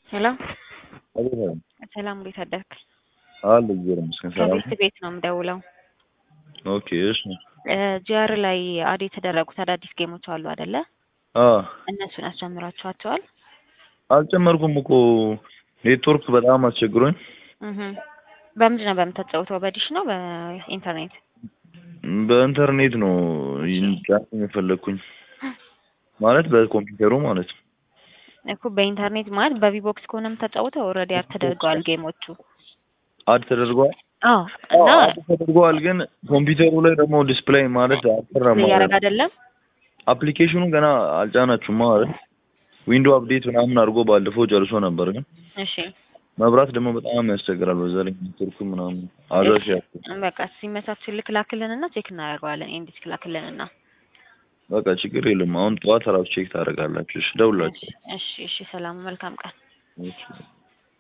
ሄሎ አቤት ሰላም፣ እንዴት አደርክ? አለ እግዚአብሔር ይመስገን ሰላም ከቤት ቤት ነው የምደውለው። ኦኬ እሺ ጂአር ላይ አድ የተደረጉት አዳዲስ ጌሞች አሉ አይደለ? አ እነሱን አስጀምራችኋቸዋል? አልጨመርኩም እኮ ኔትወርክ በጣም አስቸግሮኝ እህ በምንድን ነው በምታጫውተው? በዲሽ ነው በኢንተርኔት? በኢንተርኔት ነው ጫን የፈለግኩኝ ማለት በኮምፒውተሩ ማለት ነው። እኮ በኢንተርኔት ማለት በቪቦክስ ከሆነ የምታጫውተው ኦልሬዲ አድ ተደርገዋል ጌሞቹ። አድ ተደርጓል። አዎ እና አድ ተደርጓል፣ ግን ኮምፒውተሩ ላይ ደግሞ ዲስፕሌይ ማለት አልሰራም። እያደረግ አይደለም። አፕሊኬሽኑ ገና አልጫናችሁም ማለት ዊንዶው አፕዴት ምናምን አድርጎ ባለፈው ጨርሶ ነበር፣ ግን እሺ መብራት ደግሞ በጣም ያስቸግራል። በዛ ላይ ኔትወርኩ ምናምን አድራሽ ያለው በቃ ሲመቻችን ልክ ላክልንና ቼክ እናደርገዋለን። ኤንዲስክ ላክልንና በቃ ችግር የለም። አሁን ጠዋት ራሱ ቼክ ታደርጋላችሁ። እሺ ደውላችሁ እሺ እሺ። ሰላም፣ መልካም ቀን። እሺ